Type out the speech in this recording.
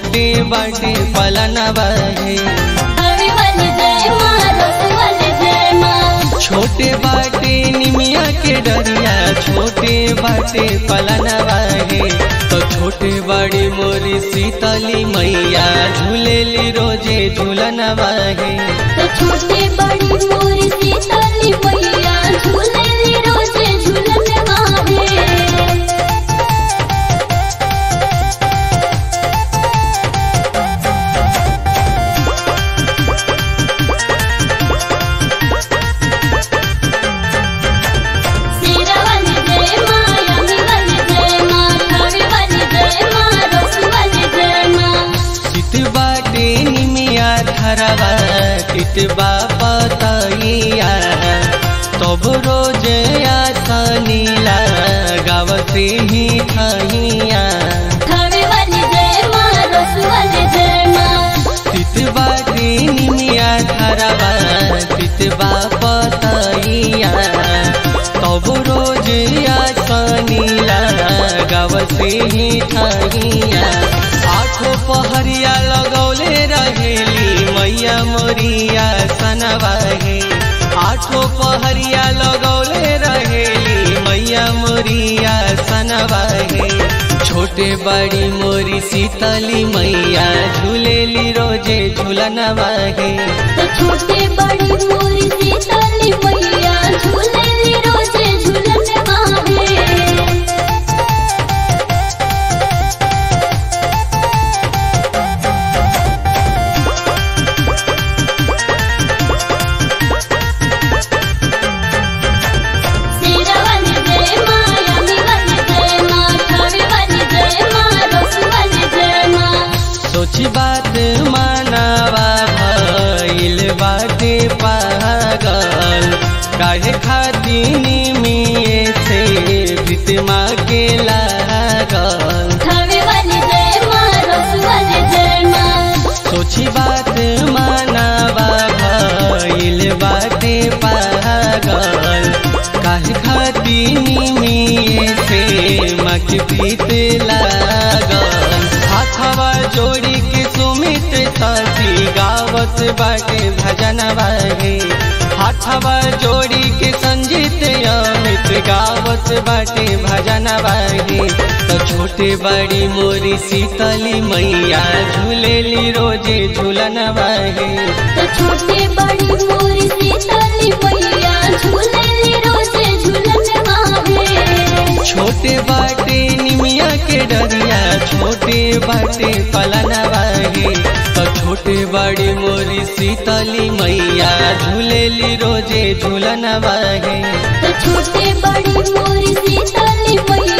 छोटे बाटे पलनवा है हवे वाली जय माँ रस वाली जय माँ छोटे बाटे निमिया के डरिया छोटे बाटे पलनवा है तो छोटे बड़ी मोरी सीतली मैया झूलेली रोजे झूलनवा है तो छोटे बड़ी मोरी सीतली मैया झूलेली रोजे झूलन माहे सीरा वाली जय माँ यमी वाली जय माँ हवे वाली जय माँ रस वाली जय माँ चित बाटे निमिया धरवा चितबा पतैया तब रोज आसनीला गावते ही खैया हवे वाली जय माँ रस वाली जय माँ चित बाटे निमिया धरवा चितबा पतैया तब रोज आसनीला गावते ही खैया आठो पहरिया लगौले रहेली मैया मोरिया सनवाहे आठो पहरिया लगौले रहेली मैया मोरिया सनवाहे छोटे बड़ी मोरी सीतली मैया झूलेली रोजे झूलनवाहे तो छोटे बड़ी मोरी सीतली मैया झूलेली रोजे झूलन माहे सीरा वाली जय माँ यमी वाली जय माँ हवे वाली जय माँ रस वाली जय माँ सोची बात मानवा भइल बाटे पागल काहे खाती निमिये से प्रीतिमा के लागल हवे वाली जय माँ रस वाली जय माँ सोची बात मानवा भइल बाटे पागल काहे खाती निमिये से मक प्रीत लागल हाथवा जोड़ी के सुमित साथी गावत बाटे भजन बाहे हाथवा जोड़ी के संजीत अमित गावत बाटे भजन बाहे तो छोटे बड़ी मोरी सीतली मैया झूलेली रोजे झूलन बाहे तो छोटे बड़ी मोरी सीतली मैया झूलेली रोजे झूलन माहे छोटे बाटे निमिया के डरिया छोटे बाटे पलनवा है तो छोटे बड़ी मोरी सीतली मैया झूलेली रोजे झूलनवा है तो छोटे बड़ी मोरी सीतली मैया